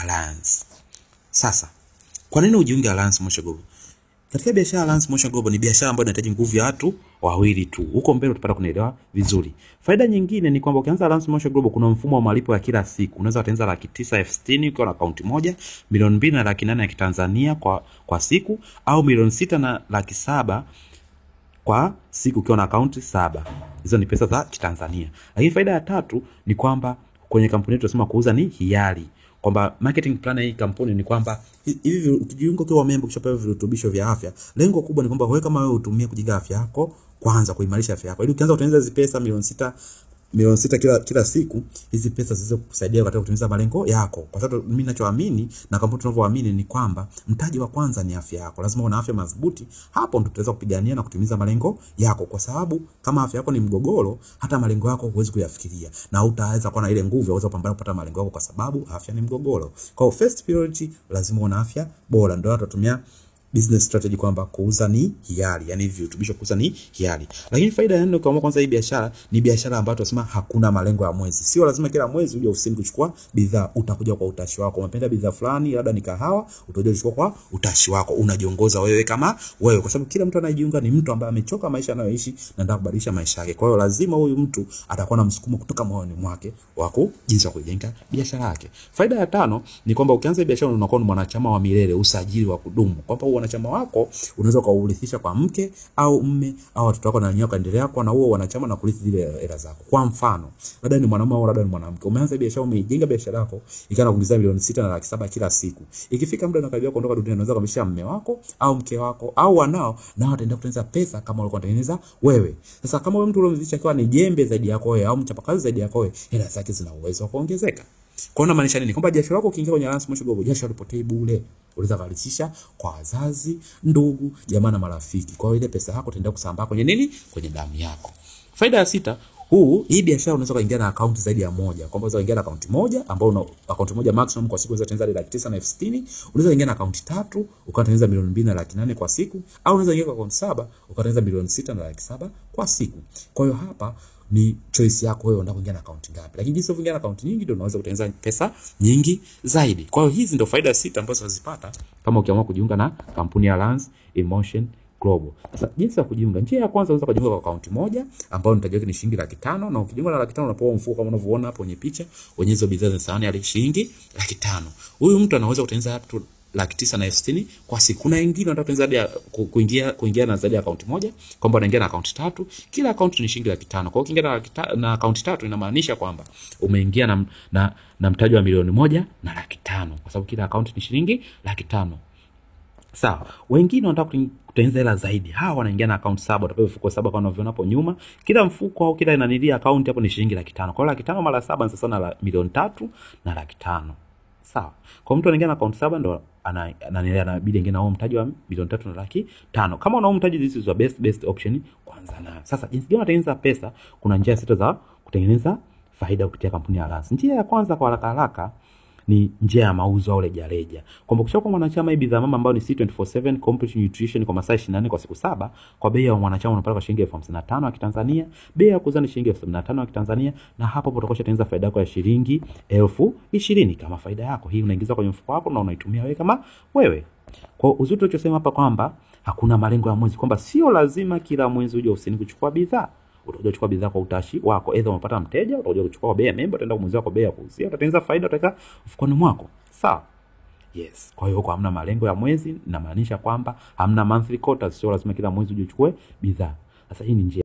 Alliance. Sasa kwa nini ujiunge Alliance Motion Global? Katika biashara ya Alliance Motion Global ni biashara ambayo inahitaji nguvu ya watu wawili tu. Huko mbele utapata kunielewa vizuri. Faida nyingine ni kwamba ukianza Alliance Motion Global kuna mfumo wa malipo ya kila siku. Unaweza kutengeneza laki tisa elfu sitini ukiwa na akaunti moja, milioni mbili na laki nane ya Kitanzania kwa, kwa siku au milioni sita na laki saba kwa siku ukiwa na akaunti saba. Hizo ni pesa za Kitanzania. Lakini faida ya tatu ni kwamba kwenye kampuni yetu tunasema kuuza ni hiari kwamba marketing plan ya hii kampuni ni kwamba hivi ukijiunga ukiwa member ukishapewa virutubisho vya afya, lengo kubwa ni kwamba wewe kama wewe utumie kujenga afya yako kwanza, kuimarisha afya yako, ili ukianza kutengeneza hizi pesa milioni sita milioni sita kila kila siku, hizi pesa ziweze kukusaidia katika kutimiza malengo yako. Kwa sababu mimi ninachoamini na kampuni tunavyoamini ni kwamba mtaji wa kwanza ni afya yako. Lazima una afya madhubuti, hapo ndo tutaweza kupigania na kutimiza malengo yako, kwa sababu kama afya yako ni mgogoro, hata malengo yako huwezi kuyafikiria na utaweza kuwa na ile nguvu ya kuweza kupambana kupata malengo yako, kwa sababu afya ni mgogoro. Kwa hiyo first priority lazima una afya bora, ndio tutatumia business strategy kwamba kuuza ni hiari, yani virutubisho kuuza ni hiari. Lakini faida ya nne kwa kwanza, hii biashara ni biashara ambayo tunasema hakuna malengo ya mwezi. Sio lazima kila mwezi uje ofisini kuchukua bidhaa, utakuja kwa utashi wako. Umependa bidhaa fulani, labda ni kahawa, utakuja kuchukua kwa utashi wako, unajiongoza wewe kama wewe, kwa sababu kila mtu anayejiunga ni mtu ambaye amechoka maisha anayoishi na anataka kubadilisha maisha yake. Kwa hiyo lazima huyu mtu atakuwa na msukumo kutoka moyoni mwake wa jinsi ya kujenga biashara yake. Faida ya tano ni kwamba ukianza biashara unakuwa ni mwanachama wa milele, usajili wa kudumu, kwamba wanachama wako unaweza kuurithisha kwa mke au mme au watoto wako, na wenyewe kaendelea kuwa na huo wanachama na kurithi zile hela zako. Kwa mfano, labda ni mwanamume au labda ni mwanamke, umeanza biashara, umeijenga biashara yako ikawa inakuingizia milioni sita na laki saba kila siku. Ikifika muda unakaribia kuondoka duniani, unaweza kumshia mme wako au mke wako au wanao, nao wataenda kutengeneza pesa kama ulikuwa unatengeneza wewe. Sasa kama wewe mtu uliomzidisha akiwa ni jembe zaidi yako wewe au mchapakazi zaidi yako wewe, hela zake zina uwezo wa kuongezeka. Kwa nini maanisha nini? Kwamba jasho lako ukiingia kwenye Alliance Motion Global, jasho halipotei bure. Unaweza kuhalisisha kwa wazazi, ndugu, jamaa na marafiki. Kwa hiyo ile pesa yako itaenda kusambaa kwenye nini? Kwenye damu yako. Faida ya sita, huu hii biashara unaweza kuingia na akaunti zaidi ya moja. Kwamba unaweza kuingia na akaunti moja ambayo una akaunti moja maximum kwa siku unaweza kutengeneza laki tisa na elfu sitini. Unaweza kuingia na akaunti tatu ukatengeneza milioni mbili na laki nane kwa siku, au unaweza kuingia kwa akaunti saba ukatengeneza milioni sita na laki saba kwa siku. Kwa hiyo hapa ni choice yako wewe unataka kuingia na akaunti ngapi. Lakini jinsi unavyoingia na akaunti nyingi ndio unaweza kutengeneza pesa nyingi zaidi. Kwa hiyo hizi ndio faida sita ambazo unazipata kama ukiamua kujiunga na kampuni ya Alliance Emotion Global. Sasa jinsi ya kujiunga, njia ya kwanza unaweza kujiunga kwa akaunti moja ambayo nitajiweka ni shilingi laki tano na ukijiunga na laki tano unapewa mfuko kama unavyoona hapo kwenye picha wenye hizo bidhaa za sahani ya shilingi laki tano. Huyu mtu anaweza kutengeneza tu laki tisa na elfu sitini kwa siku. Kuna wengine wanataka kutengeneza hadi kuingia kuingia na zaidi ya akaunti moja, kwamba wanaingia na akaunti tatu, kila akaunti ni shilingi laki tano. Kwa hiyo ukiingia na, laki ta, na akaunti tatu inamaanisha kwamba umeingia na, na, na mtaji wa milioni moja na laki tano, kwa sababu kila akaunti ni shilingi laki tano. Sawa. Wengine wanataka kutengeneza hela zaidi. Hawa wanaingia na akaunti saba, utapewa mfuko saba kama unavyoona hapo nyuma. Kila mfuko au kila inanilia akaunti hapo ni shilingi laki tano. Kwa hiyo laki tano mara saba ni sasa na milioni tatu na laki tano. Sawa. Kwa mtu anaingia na akaunti saba ndo ana ananilea anabidi ingia na huo mtaji wa milioni tatu na laki tano. Kama una mtaji, this is your best best option kwanza nayo. Sasa jinsi gani unatengeneza pesa? Kuna njia sita za kutengeneza faida kupitia kampuni ya Alliance. Njia ya kwanza kwa haraka haraka ni njia ya mauzo au rejareja. Kwamba ukishakuwa mwanachama hii bidhaa mama ambayo ni C247 Complete Nutrition kwa masaa 24 kwa siku saba kwa bei ya mwanachama unapata kwa shilingi elfu hamsini na tano ya Kitanzania. Bei ya kuuza ni shilingi elfu sabini na tano ya Kitanzania na hapo hapo utakuwa unatengeneza faida yako ya shilingi elfu ishirini kama faida yako. Hii unaingiza kwenye mfuko wako na unaitumia wewe kama wewe. Kwa uzuri tulichosema hapa kwamba hakuna malengo ya mwezi, kwamba sio lazima kila mwezi uje ofisini kuchukua bidhaa utakuja kuchukua bidhaa kwa utashi wako. Aidha umepata mteja, utakuja kuchukua kwa bei ya member, utaenda kumuuzia kwa bei ya kuuzia, utatengeneza faida, utaweka mfukoni mwako. Sawa? Yes. Kwa hiyo huko hamna malengo ya mwezi, inamaanisha kwamba hamna monthly quotas, sio lazima kila mwezi uje uchukue bidhaa. Sasa hii ni njia